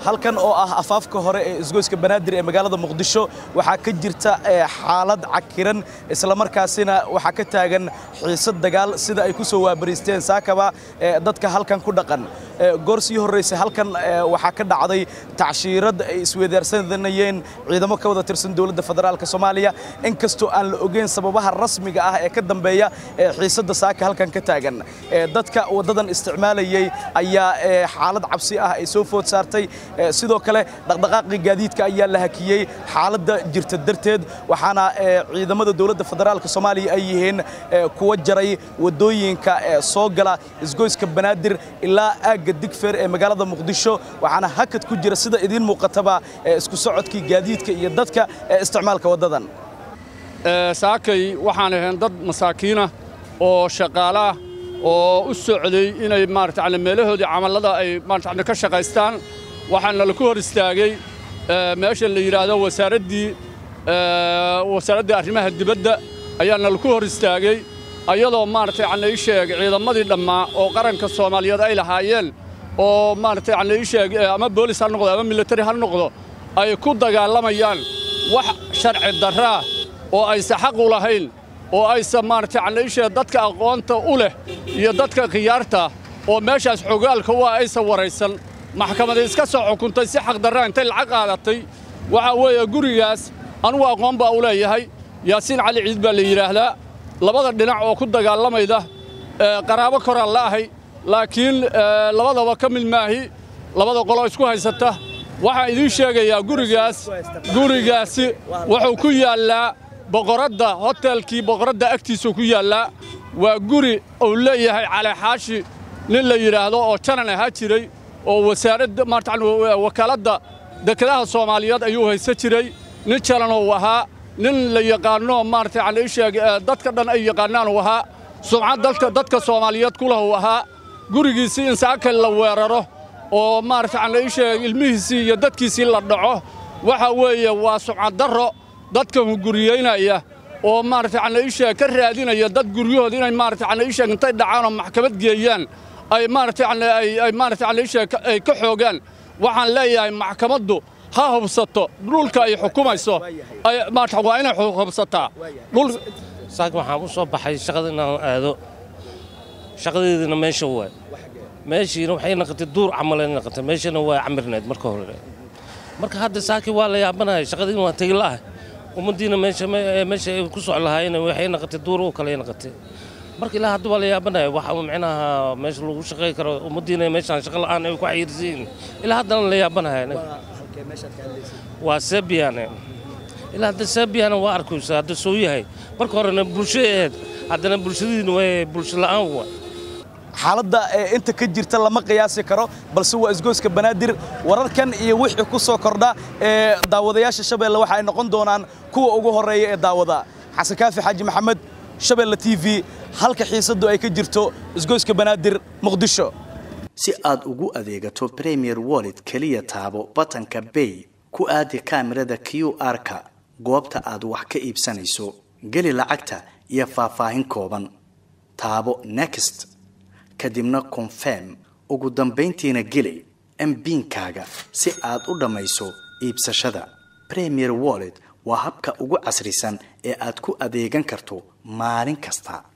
halkan oo ah afaafka hore ee isgoyska banaadir ee magaalada muqdisho waxaa ka jirta xaalad cakiran islamarkaasina waxaa ka taagan xiisad dagaal sida ay ku soo waabariisteen saakaba dadka halkan ku dhaqan goor sii horraysay halkan waxaa ka dhacday tacshiirad ay isweedaarsanayeen ciidamo ka wada tirsan dowladda federaalk soomaaliya inkastoo aan la ogeyn sababaha rasmiga ah ee ka dambeeya xiisadda saaka halkan ka taagan dadka waddadan isticmaalayay ayaa xaalad cabsi ah ay soo food saartay sidoo kale dhaqdhaqaaqii gaadiidka ayaa la hakiyey xaaladda jirta darteed waxaana ciidamada dowladda federaalk soomaaliya ay yihiin kuwa jaray waddooyinka soo gala isgoyska banaadir ilaa aagga digfeer ee magaalada muqdisho waxaana hakad ku jira sida idiin muuqataba isku socodkii gaadiidka iyo dadka ee isticmaalka waddadan saakay waxaan ahayn dad masaakiinah oo shaqaalaah oo u socday inay maarata meelahoodii camallada ay maarata ka shaqaystaan waxaana laku hor istaagay meesha la yidhaahdo wasaaraddii wasaaraddii arrimaha dibadda ayaana laku hor istaagay ayadoo maarata yacni ii sheeg ciidamadii dhammaa oo qaranka soomaaliyeed ay lahaayeen oo maarata yacni ii sheeg ama boolis ha noqdo ama militari ha noqdo ay ku dagaalamayaan wax sharci darraa oo aysa xaq u lahayn oo aysa maarata yacni ii sheeg dadka aqoonta u leh iyo dadka khiyaarta oo meeshaas xogaalka u ah aysa waraysan maxkamada iska soo xukuntay si xaq darraa intay lacag qaadatay waxaa weeye gurigaas anugu aqoon baa u leeyahay yaasiin cali ciid baa la yidhaahdaa labada dhinac oo ku dagaalamayda qaraabo koraan la ahay laakiin labadaba ka mid maahi labada qoloo isku haysata waxaan idiin sheegayaa gurigaas gurigaasi wuxuu ku yaallaa boqoradda hotelkii boqoradda agtiisuu ku yaallaa waa guri uu leeyahay calexaashi nin la yidhaahdo oo janan ahaa jiray oo wasaaradda maarata wakaaladda dekedaha soomaaliyeed ayuu haysan jiray nin janan uu ahaa nin la yaqaanno maarata yacni isheeg dadka dhan ay yaqaannaan uu ahaa sumcad dadka dadka soomaaliyeed ku lahu ahaa gurigiisii in saakal la weeraro oo maarata yacni isheeg ilmihiisii iyo dadkiisii la dhaco waxa weeye waa sumcad darro dadka hunguriyeynaya oo maarata yacni isheeg ka raadinaya dad guryahooda inay maarata yacni isheeg intay dhacaan oo maxkamad geeyaan ay maarata yacni ay maarata yacni isheeg ay ka xoogaan waxaan leeyahay maxkamaddu ha hubsato dhulka ay xukumayso maarata waa inay hubsataa saak waxaan u soo baxay shaqada inaan aado shaqadeedina meesha waay meeshiina waxay naqatay duur camalay naqatay meeshana waa camirneed marka hore marka hadda saaki waa la yaabanahay shaqadiina waa tegi la'ah ummaddiina meesha meesha ay ku soc lahaayeen waxay naqatay duur oo kale naqatay marka ilaa hadda waa la yaabanahay waxa micnaha meesha lagu shaqay karo ummaddiina meeshaan shaqo la'aan ay ku xayirsiin ilaa haddana la yaabanahay waa sebiyaane ilaa hadda sebiyaane waa arkaysa hadda soo yahay marka horena bulsho ahayd haddana bulshadiina waa bulsho la'aan waa xaaladda inta ka jirta lama qiyaasi karo balse waa isgoyska banaadir wararkan iyo wixii ku soo kordha ee daawadayaasha shabeelle waxa ay noqon doonaan kuwa ugu horreeya ee daawada xasan kaafi xaaji maxamed shabeelle t v halka xiisaddu ay ka jirto isgoyska banaadir muqdisho si aad ugu adeegato premier wallet keliya taabo batanka bay ku aadi kaamirada q r-ka goobta aad wax ka iibsanayso geli lacagta iyo faahfaahin kooban taabo next kadibna confirm ugu dambayntiina geli mbiinkaaga si aad u dhammayso iibsashada premier wallet waa habka ugu casrisan ee aad ku adeegan karto maalin kasta